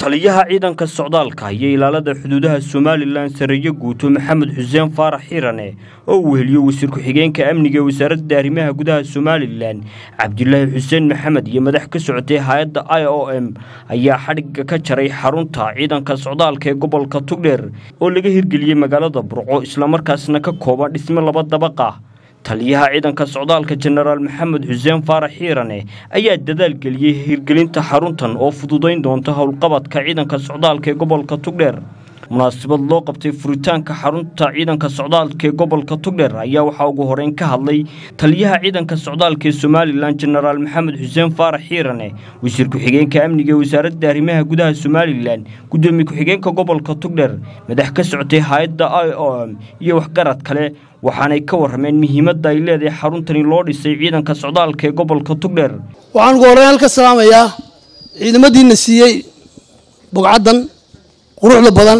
taliyaha ciidanka socdaalka iyo ilaalada xuduudaha somalilan sareeyo guuto maxamed xuseen faarax xiirane oo uu weheliyo wasiir ku-xigeenka amniga ee wasaaradda arrimaha gudaha somalilan cabdilaahi xuseen maxamed iyo madax ka socotay hay-adda i o m ayaa xadhigga ka jaray xarunta ciidanka socdaalka ee gobolka tugdheer oo laga hirgeliyey magaalada burco islamarkaasna ka kooban dhisme laba dabaqa taliyaha ciidanka socdaalka jenaraal maxamed xuseen faarax xiirane ayaa dadaal geliyey hirgelinta xaruntan oo fududayn doonta howlqabadka ciidanka socdaalka ee gobolka tugdheer munaasabad loo qabtay furitaanka xarunta ciidanka socdaalka ee gobolka tugdheer ayaa waxaa ugu horeyn ka hadlay taliyaha ciidanka socdaalka ee somalilan jenaraal maxamed xuseen faarax xiirane wasiir ku-xigeenka amniga ee wasaaradda arrimaha gudaha somalilan gudoomiye ku-xigeenka gobolka tugdheer madax ka socotay hay-adda i o m iyo waxgarad kale waxaanay ka warrameen muhiimadda ay leedahay xaruntani loo dhisay ciidanka socdaalka ee gobolka tugdheer waxaan ugu horreyn halka salaamayaa ciidamadiina siiyey bogcaddan quruxda badan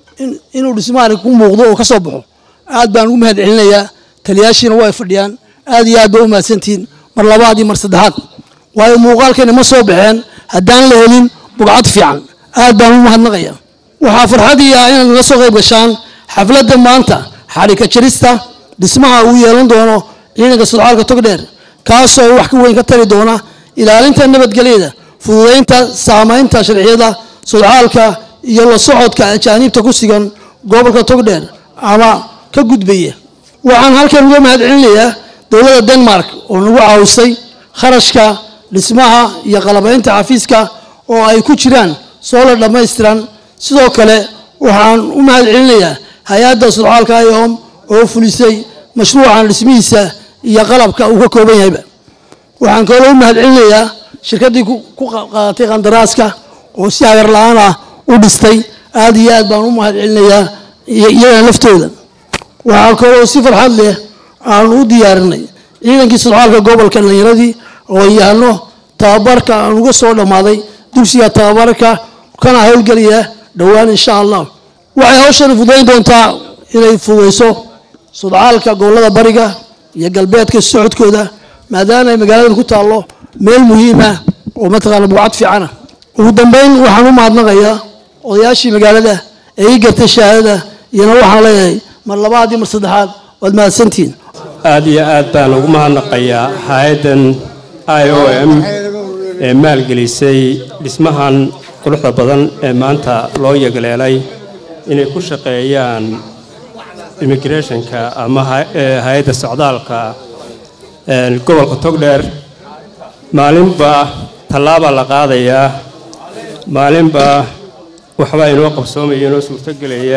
inuu dhismaani ku muuqdo oo ka soo baxo aad baan ugu mahad celinayaa taliyaashiina waa ay fadhiyaan aad iyo aad baa u mahadsantihiin mar labaad iyo mar saddexaad waayo muuqaalkeena ma soo baxeen haddaan la helin bogcad fiican aad baan u mahadnaqaya waxaa farxadii ah inaad naga soo qayb gashaan xafladda maanta xadhika jarista dhismaha uu yeelan doono ciidanka sodcaalka togdheer kaasoo wax ka weyn ka tari doona ilaalinta nabadgelyada fududaynta saamaynta sharciyada sodcaalka iyo la socodka ajaaniibta ku sigan gobolka togdheer ama ka gudbaya waxaan halkan uga mahad celinayaa dowladda denmark oo nagu caawisay kharashka dhismaha iyo qalabaynta xafiiska oo ay ku jiraan soolar dhammaystiran sidoo kale waxaan u mahad celinayaa hay-adda sodcaalka iom oo fulisay mashruucan dhismihiisa iyo qalabka uu ka kooban yahayba waxaan kaloo u mahad celinayaa shirkaddii ku qaadatay qandaraaska oo si hagar la-aan ah u dhistay aad iyo aad baan u mahad celinayaa iyagana laftooda waxaa kaloo si farxad leh aanu u diyaarinay ciidankii sodcaalka gobolka dhallinyaradii oo yaano tababarka aan uga soo dhammaaday dugsiga tababarka kana howlgelaya dhowaan insha allah waxay hawshani fududayn doontaa inay fududayso sodcaalka gobollada bariga iyo galbeedka socodkooda maadaama ay magaaladan ku taallo meel muhiima oo mataqaana buucad fiicana ugu dambeyn waxaan u mahadnaqayaa odayaashii magaalada ee ii gartay shahaadada iyona waxaan leeyahay mar labaad iyo mar saddexaad waad mahadsantihiin aad iyo aad baan ugu mahadnaqayaa hay-addan i o m ee maalgelisay dhismahan quruxda badan ee maanta loo yagleelay inay ku shaqeeyaan immigrationka ama hay-adda socdaalka gobolka togdheer maalinba tallaabaa la qaadayaa maalinba waxbaa inoo qabsoomaya inoo suurtogelaya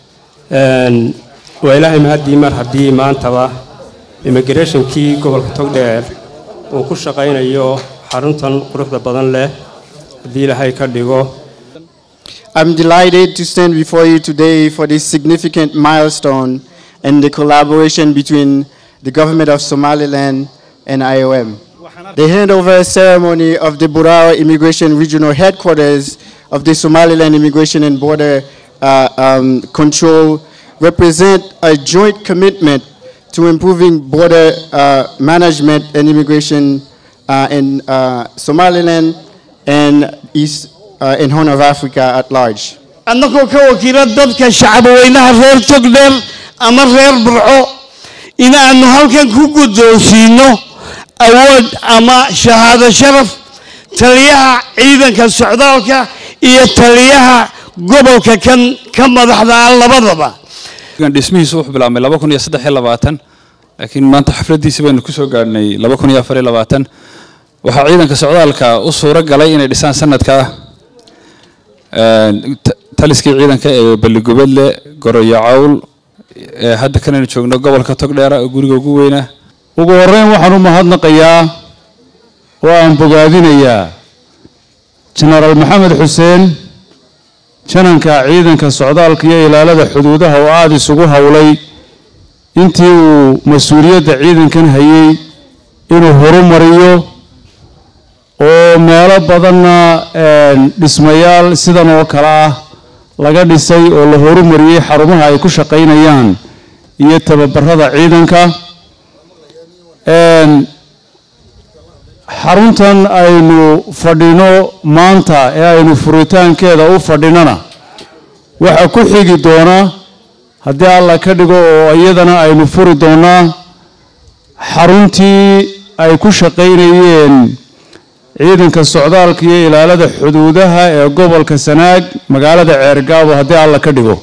waa ilaahay mahaddii mar haddii maantaba immigrationkii gobolka togdheer uu ku shaqaynayo xaruntan quruxda badan leh haddii ilaahay ka dhigo I'm delighted to stand before you today for this significant milestone and the collaboration between the government of Somaliland and IOM. The handover ceremony of the Burao Immigration Regional Headquarters of the Somaliland Immigration and Border uh, um, Control represent a joint commitment to improving border uh, management and immigration uh, in Somaliland and East uh, in Horn of Africa at large. annagoo ka wakiila dadka shacabweynaha reer togdheer ama reer burco inaannu halkan ku guddoonsiino awood ama shahaado sharaf taliyaha ciidanka socdaalka iyo taliyaha gobolka kan ka madaxda ah labadaba dhismihiisu wuxuu bilaabmay laba kun iyo saddex iyo labaatan laakiin maanta xafladdiisi baynu kusoo gaadhnay laba kun iyo afar iyo labaatan waxaa ciidanka socdaalka u suuro galay inay dhisaan sanadka taliskii ciidanka ee balligubadle goroyo cawl hadda kanaynu joogno gobolka togdheera oo guriga ugu weyna ugu horreyn waxaan u mahadnaqayaa oo aan bogaadinayaa jenaraal maxamed xuseen jananka ciidanka socdaalka iyo ilaalada xuduudaha oo aada isugu howlay intii uu mas-uuliyadda ciidankan hayay inuu horumariyo oo meelo badanna dhismayaal sidan oo kale ah laga dhisay oo la horumariyey xarumaha ay ku shaqaynayaan iyo tababarada ciidanka xaruntan aynu fadhino maanta ee aynu furitaankeeda u fadhinona waxaa ku xigi doona haddii alla ka dhigo oo iyadana aynu furi doonaa xaruntii ay ku shaqaynayeen ciidanka socdaalka iyo ilaalada xuduudaha ee gobolka sanaag magaalada ceergaabo haddii alla ka dhigo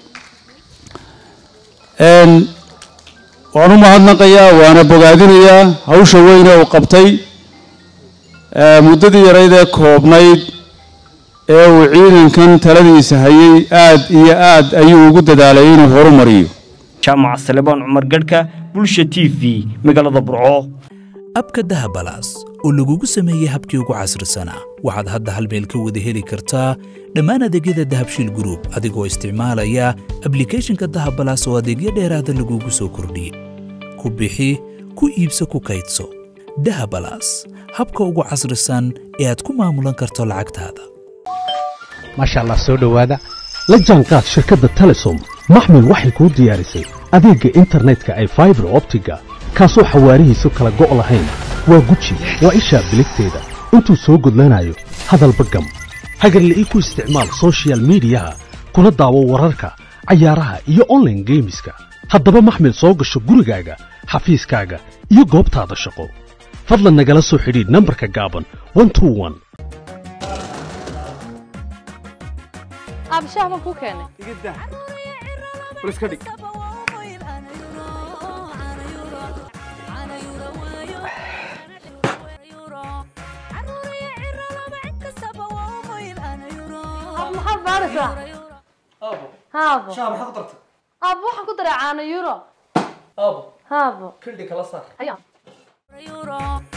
waan u mahadnaqayaa waana bogaadinayaa hawsha weyne uu qabtay muddadii yarayd ee koobnayd ee uu ciidankan taladiisa hayay aad iyo aad ayuu ugu dadaalay inuu horumariyo jaamac salebaan cumar gadhka bulsha t v magaalada burco abka dahabalaas oo lagugu sameeyey habkii ugu casrisanaa waxaad hadda hal meel ka wada heli kartaa dhammaan adeegyada dahabshiil gruub adigoo isticmaalaya ablikhethonka dahabalaas oo adeegyo dheeraada lagugu soo kordhiyey ku bixi ku iibso ku kaydso dahabalaas habka ugu casrisan ee aad ku maamulan karto lacagtaada maasha allah soo dhowaada la jaanqaad shirkadda telesom maxmil waxay kuu diyaarisay adeegga internetka ay faibar optiga kaasoo xawaarihiisu kala go' lahayn waa guji waa ishaa biligteeda intuu soo gudlanayo hadalba gam hagarle ii ku isticmaal sochial midiyaha kuna daawo wararka cayaaraha iyo onlaine geemiska haddaba maxmil soo gasho gurigaaga xafiiskaaga iyo goobtaada shaqo fadlan nagala soo xidhiidh nambarka gaaban abshaah baan kuu keenay maxaad baaraysaa haabo aabo waxaan ku daray caano euro haabo kildhi kala saar Ayaa.